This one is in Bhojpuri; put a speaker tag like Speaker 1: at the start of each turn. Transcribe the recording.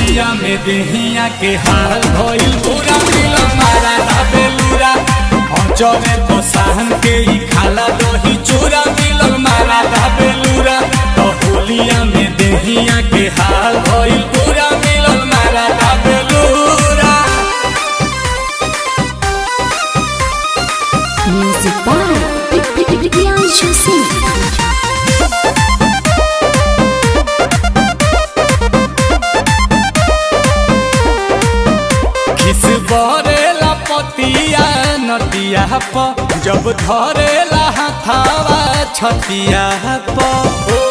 Speaker 1: होलिया में देहिया के हाल भइल पूरा मिलन मारा दा बेलूरा चले तो सहन के ही खाला दही चूरा मिलन मारा दा बेलूरा तो होलिया में देहिया के हाल भइल पूरा मिलन मारा दा बेलूरा
Speaker 2: Music by Priyanshu Singh.
Speaker 1: खिस बरेला पतिया नदिया प जब धरेला हाथावा छतिया प ओ